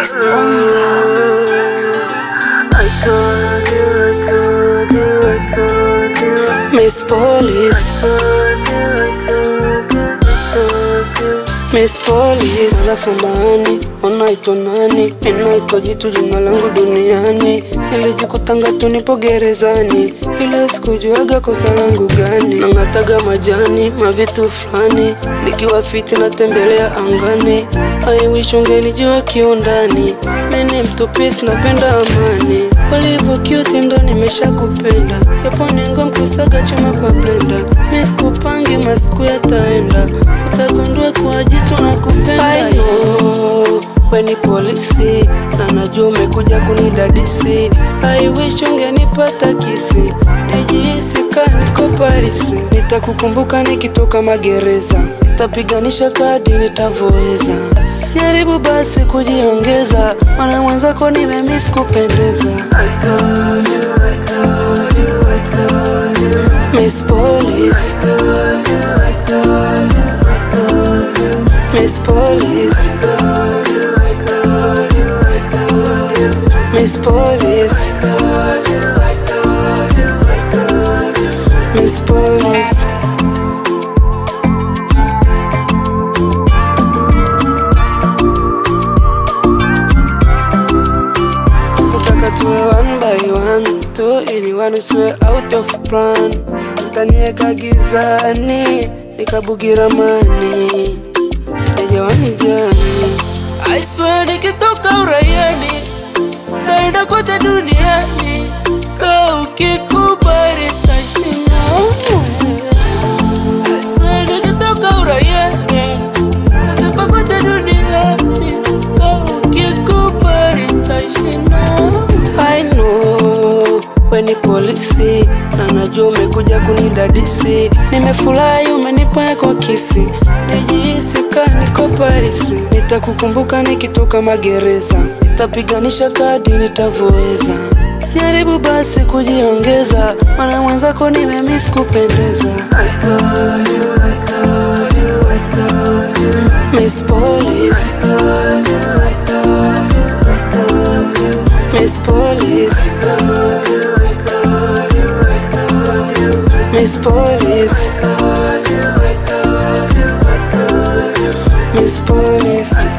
Miss Bonga. Miss Police Miss Police Wala samani, unaitwa nani? Ninaitwa jitu jina langu duniani Nilijikutanga tu nipo gerezani Ila sikujuaga kosa langu gani Nang'ataga majani, mavitu fulani Nikiwa fiti natembelea angani I wish ungelijua kiundani Mimi mtu peace napenda amani Ulivyo cute ndo nimesha kupenda Yapo nengo mkusaga chuma kwa blender Miss kupangi masiku yataenda Utagundua kwa jitu na kupenda I know we ni polisi na najua umekuja kunidadisi I wish ungenipata kisi nijihisi ka niko Paris nitakukumbuka nikitoka magereza nitapiganisha kadi nitavoweza jaribu basi kujiongeza mwana mwenzako nimemiss kupendeza Miss Police Miss Police Miss Police Miss Police Nataka tuwe one by one tu ili one usiwe out of plan Utanieka gizani nikabugira mani Teja wanijani I swear nikitoka uraiani Taenda kote duniani Ka ukikubali tashinda I swear nikitoka uraiani Tasepa kote duniani Ka ukikubali tashinda I know we ni polisi na najua umekuja kunidadisi. Nimefurahi umenipa kwa kisi, nijihisi ka niko Paris. Nitakukumbuka nikitoka magereza, nitapiganisha kadi nitavoweza. Jaribu basi kujiongeza, mwana mwenzako nimemiss kupendeza. Miss Police Miss Police Miss Police Miss Police